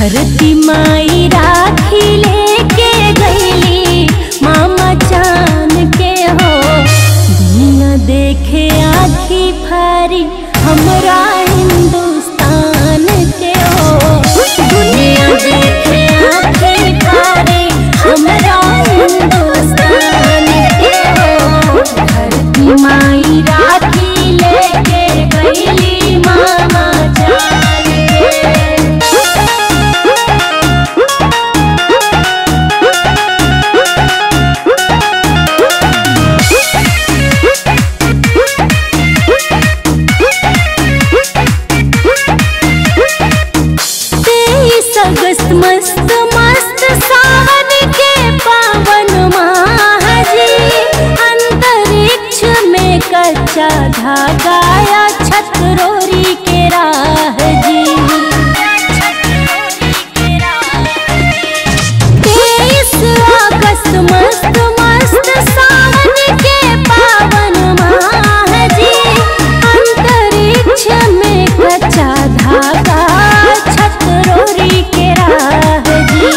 धरती माई राखी लेके गईली मामा चान के हो दुनिया देखे आखी फारी हमरा हिंदुस्तान के हो दुनिया देखे आखी फारी हमरा हिंदुस्तान के हो धरती माई राखी लेके गईली मामा चान के तेईस अगस्त मस्त मस्त सावन के पावन महाजी अंतरिक्ष में कच्चा धागा या छतरोरी के राह जी तेईस अगस्त मस्त मस्त सावन के पावन महाजी अंतरिक्ष में कच्चा धागा छतरोरी के राह जी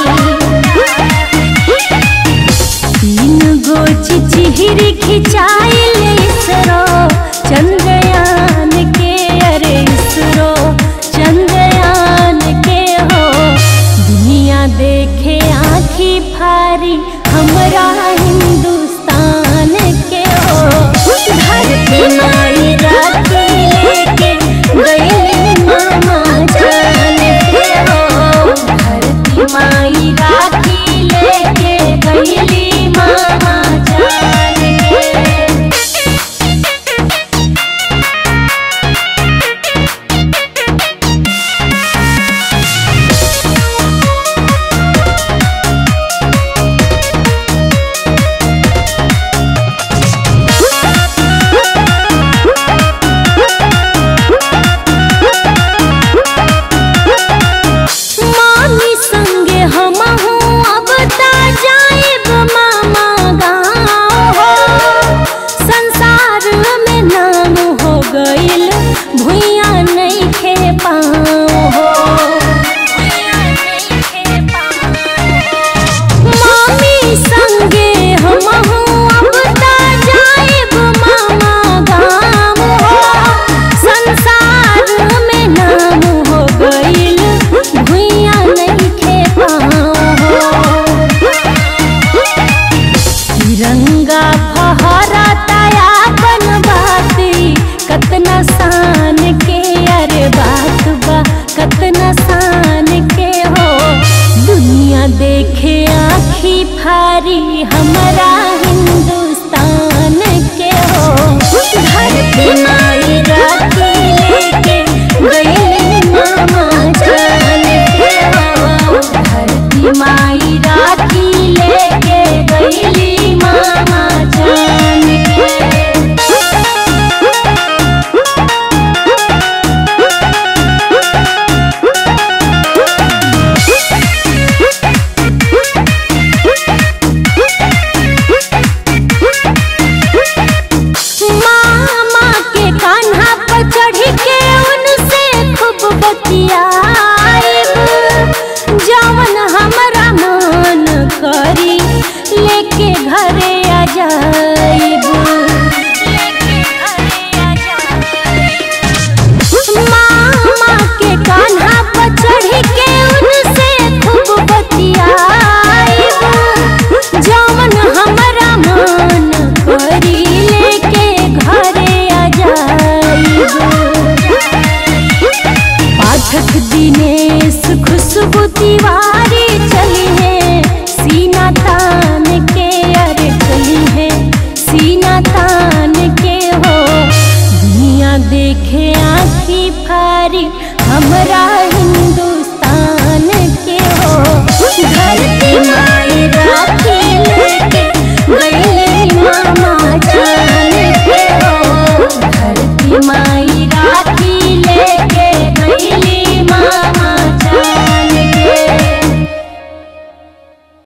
तीन गो चिचिहिर खिंचाइल इसरो चंद्रयान के अरे इसरो चंद्रयान के हो दुनिया देखे आँखी फारी हमरा हिंदुस्तान के हो धरती माई राखी लेके गईली मामा जान के हो धरती माई राखी लेके गईली मामा जान के मामी संगे हम अब ता जाइब मामा गाँव हो संसार में नाम हो गइल भुइया नहीं खे पाँव हो मामी संगे हम अब ता जाइब मामा गाँव हो संसार में नाम हो गइल भुइया नहीं खे पाँव हो तिरंगा फहराता अपन बाती कतना शान के अरे बात बा कतना शान के हो दुनिया देखे आखी फारी हमारा हिंदुस्तान के हो धरती माई राखी लेके गईली मामा जान के हो धरती माई राखी लेके गईली मामा जान के मामा के कान्हा पर चढ़ के उनसे खूब बतियाइब जवन हमरा मन करी लेके घरे आ जाइब मामा के कान्हा पर चढ़ के उनसे खूब बतियाइब जवन हमरा मन करी लेके घरे आ जाइब पाठक दिनेश खुशबू तिवारी चली है सीना तान के अरे चली है सीना तान के हो दुनिया देखे आखी फारी हमरा